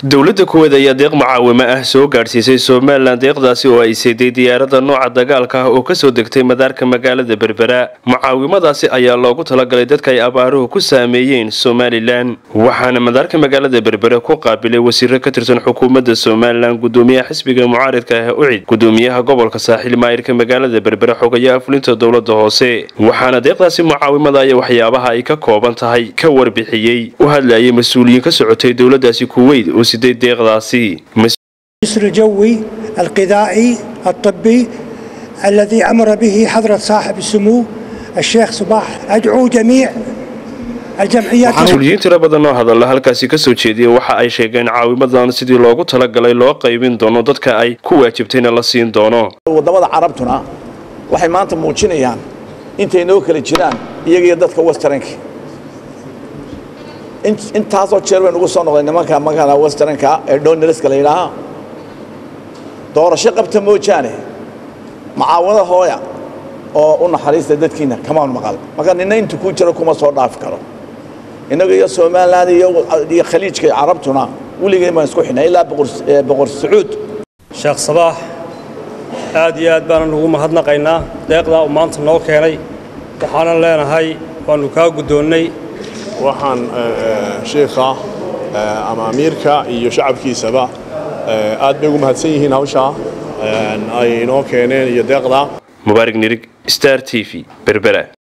dowladda kuweed ayaa deeq mucaawimo ah soo gaadhsiisay somalilan deeqdaasi oo ay seeday diyaarada nooca dagaalka ah oo kasoo degtay madaarka magaalada berbera mucaawimadaasi ayaa loogu talagalay dadka ay abaaruhu ku saameeyeen somalilan waxaana madaarka magaalada berbera ku qaabilay wasiiro ka tirsan xukuumadda somalilan gudoomiyaha xisbiga mucaaridka ah ucid gudoomiyaha gobolka saaxiil maayirka magaalada berbera xogayaha fulinta dowlada hoose waxaana deeqdaasi mucaawimada aya waxyaabaha ay ka kooban tahay ka warbixiyey u hadlayay mas-uuliyiin ka socotay dowladaasi kuweyd oo siday deeqdaasi الجسر الجوي الغذائي الطبي الذي أمر به حضرة صاحب السمو الشيخ صباح أدعو جميع الجمعيات mas-uuliyiin tiro badan oo hadalla halkaasi kasoo jeediyay waxa ay sheegeen caawimadan sidii loogu talagalay loo qaybin doono dadka ay ku waajibtayna la siin doono wadamada carabtuna waxay maanta muujinayaan intay noo kala jiraan iyaga iyo dadka westernka intaasoo jeer baynu ugu soo noqday nimanka magala westernka ee donelska la yidhaaha doorasho qabta moojaane macaawado hooya oo u naxariista dadkiina kamaan maqal marka nina intu ku jiro kuma soo dhaafi karo innaga iyo somalilan iyo khaliijka iyo carabtuna weligeen baan isku xidhnay ilaa boqor sacuud sheekh sabaax aad iyo aad baanan ugu mahadnaqaynaa deeqdaa uu maanta noo keenay waxaanan leenahay waannu kaa guddoonnay waxaan shiikha ama amiirka iyo shacabkiisaba aad bay ugu mahadsan yihiin hawshaa ay inoo keeneen iyo deeqdaa mubaarig nirig star t v berbera